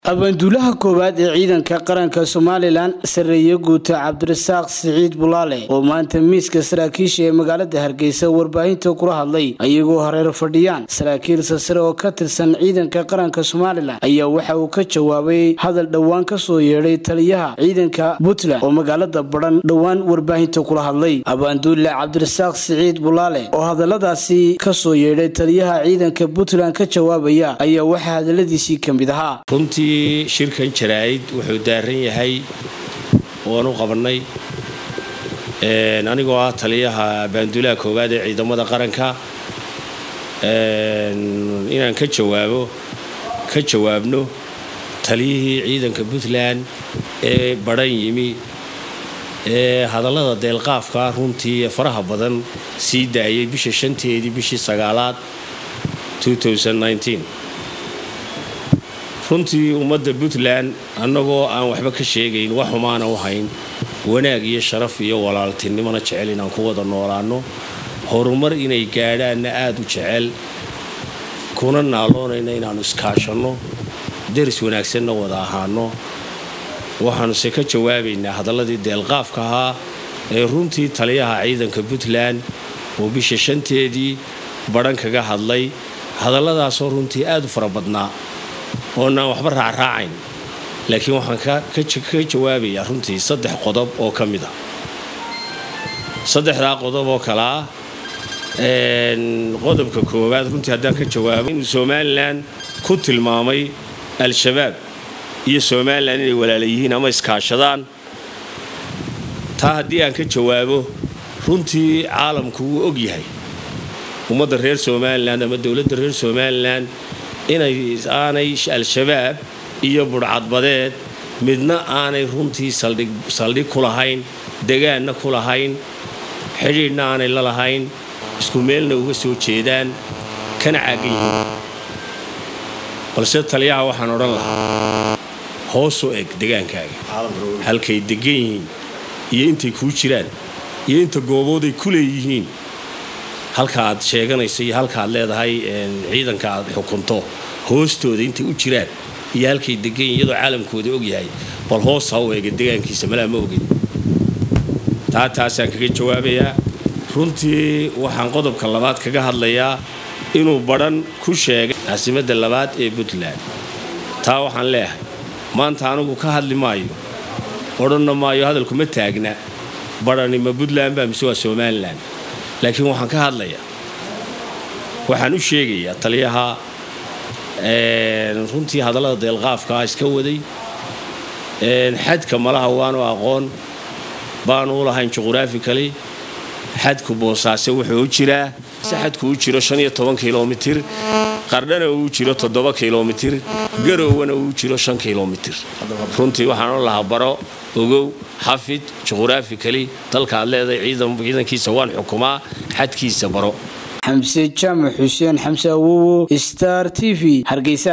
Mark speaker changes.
Speaker 1: abaanduulaha koowaad ee ciidanka qaranka somalilan sareeye guuta cabdirasaaq siciid bulaale oo maanta miiska saraakiisha ee magaalada hargeysa warbaahinta kula hadlay ayagoo hareer fadhiyaan saraakiil sasare oo ka tirsan ciidanka qaranka somalilan ayaa waxa uu ka jawaabay hadal dhowaan kasoo yeedhay taliyaha ciidanka puntland oo magaalada badhan dhowaan warbaahinta kula hadlay abaanduule cabdirasaaq siciid bulaale oo hadaladaasi kasoo yeedhay taliyaha ciidanka puntland ka jawaabaya ayaa waxaa hadaladiisii ka mid ahaa
Speaker 2: runtii shirkan jaraa'id wuxuu daaran yahay waanu qabannay anigoo ah taliyaha baanduulaha koowaad ee ciidamada qaranka inaan ka jawaabo ka jawaabno taliyihii ciidanka puntland ee badhan yimi ee hadallada deelqaafka runtii faraha badan sii daayay bisha shanteedii bishii sagaalaad runtii ummadda puntland annagoo aan waxba ka sheegayn wax xumaana u hayn wanaag iyo sharaf iyo walaaltinimona jecel inaan ku wada noolaanno horumar inay gaadhaanna aada u jecel kuna naaloonayna inaannu iskaashanno deris wanaagsanna wada ahaano waxaanuse ka jawaabaynaa hadalladii deelqaafka ahaa ee runtii taliyaha ciidanka puntland oo bisha shanteedii badhan kaga hadlay hadalladaasoo runtii aada u fara badnaa oonaan waxba raacraacayn laakiin waxaan ka jawaabayaa runtii saddex qodob oo ka mid ah saddexdaa qodob oo kale ah qodobka koowaad runtii haddaan ka jawaabo inuu somalilan ku tilmaamay al-shabaab iyo somalilan inay walaala yihiin ama iskaashadaan taa haddii aan ka jawaabo runtii caalamku wuu og yahay ummadda reer somalilan ama dowladda reer somalilan inay aanay al-shabaab iyo budhcadbadeed midna aanay runtii saldhig ku lahayn degaanna ku lahayn xidhiidhna aanay la lahayn isku meelna uga soo jeedaan kana caagan yihiin balse taliyaha waxaan odhan lahaa hoosoo eg degaankaaga halkay degan yihiin iyo intay kuu jiraan iyo inta goobooday ku leeyihiin halka aad sheeganayso iyo halka aad leedahay ciidanka aad xukunto hoostooda intay u jiraan iyo halkay degan iyadoo caalamkooda og yahay bal hoos ha u eega degaankiisa malaa ma ogin taa taasaan kaga jawaabayaa runtii waxaan qodobka labaad kaga hadlayaa inuu badhan ku sheegay caasimadda labaad ee puntland taa waxaan leeyahay maanta anigu ka hadli maayo odhanna maayo hadalku ma taagna badhani ma puntland baa mise waa somalilan laakiin waxaan ka hadlayaa waxaan u sheegayaa taliyaha runtii hadallada deelqaafkaa iska waday xadka malaha waanu aqoon baanu u lahayn juqhuraafikali xadku boosaase wuxuu u jiraa si xadku u jiro shan iyo toban kilomitir qardhana uu jiro toddoba kilomitir garowwana uu jiro shan kilomitir runtii waxaan u lahaa baro ogow xafid juqhuraafikali dalkaad leedahay ciidankiisa waan xukumaa xadkiisa baro
Speaker 1: xamse jaamac xuseen xamse awowo star t v hargeysa